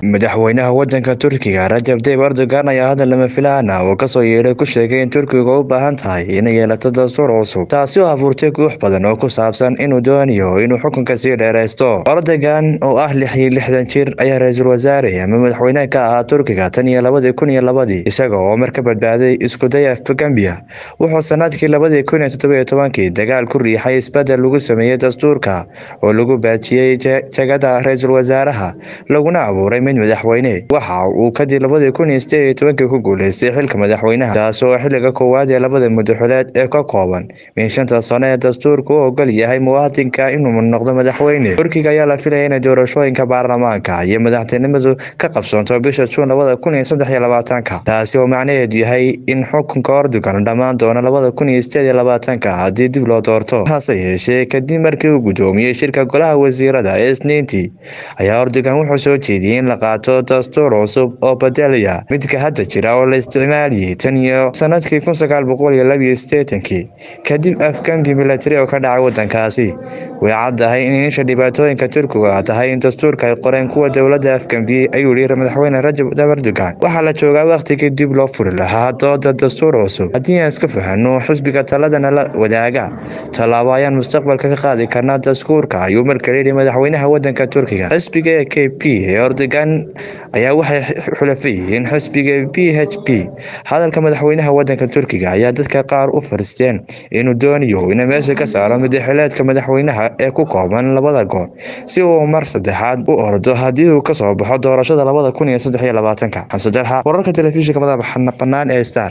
madaxweynaha wadanka turkiga rajab tayyib erdogan ayaa hadal lama filaan ah oo kasoo yeedhay ku sheegay in turkiga u baahan tahay inay yeelato dastuur cusub taasi oo abuurtay guux badan oo ku saabsan inuu doonayo inuu xukunka sii dheeraysto erdogan oo ah lix iyo lixdan jir ayaa ra-iisul wasaare ama madaxweyne ka ahaa turkiga tan iyo labadii kun iyo labadii isaga oo mar ka badbaaday iskuday afgambiya wuxuu sanadkii labadii kun iyo toddobiyo tobankii dagaal ku riixay isbedel lagu sameeyey dastuurka oo lagu baajiyey jagada ra-iisul wasaaraha laguna abuuray mid madaxweyne waxa uu kadib labadii kun iyo sideed iyo tobankii ku guuleystay xilka madaxweynaha taas oo xiliga koowaad ee labada mudaxuleed ee ka kooban min shanta sano ee dastuurka u ogol yahay muwaadinka inuu noqdo madaxweyne turkiga ayaa la filaya inay doorashooyinka baarlamaanka iyo madaxtinimadu ka qabsoonto bisha juun labada kun iyo saddex iyo labaatanka taasi oo macnaheedu yahay in xukunka ordogan dhammaan doono labada kun iyo sideed iyo labaatanka haddii dib loo doorto hase yeeshee kadib markii uu gudoomiyey shirka golaha wasiirada ee isniintii ayaa ordogan wuxuu soo jeediyey in la qaato dastuur cusub oo bedelaya midka hadda jira oo la isticmaaliyey tan iyo sanadkii kun sagaal boqol iyo labiyo sideetankii kadib afgambi milatari oo ka dhacay wadankaasi way caddahay in isha dhibaatooyinka turkiga tahay in dastuurka ay qoreen kuwa dowladda afgambiyey ayuu yihi madaxweyne rajab erdogan waxaa la joogaa wakhtigii dib loo furi lahaa dooda dastuur cusub haddii aan iska fahano xisbiga taladana la wadaaga tallaabo ayaan mustaqbalka ka qaadi karnaa dastuurka ayuu markale yihi madaxweynaha wadanka turkiga xisbiga e k p ee erdogan ayaa waxay xulafa yihiin xisbiga b h p hadalka madaxweynaha wadanka turkiga ayaa dadka qaar u faristeen inuu doonayo inuu meesha ka saaro madaxileedka madaxweynaha ee ku kooban labada goor si uu mar saddexaad u ordo haddii uu kasoo baxo doorashada labada kun iyo saddex iyo labaatanka xamse dalxa wararka telefishinka madaxa bannaan ee star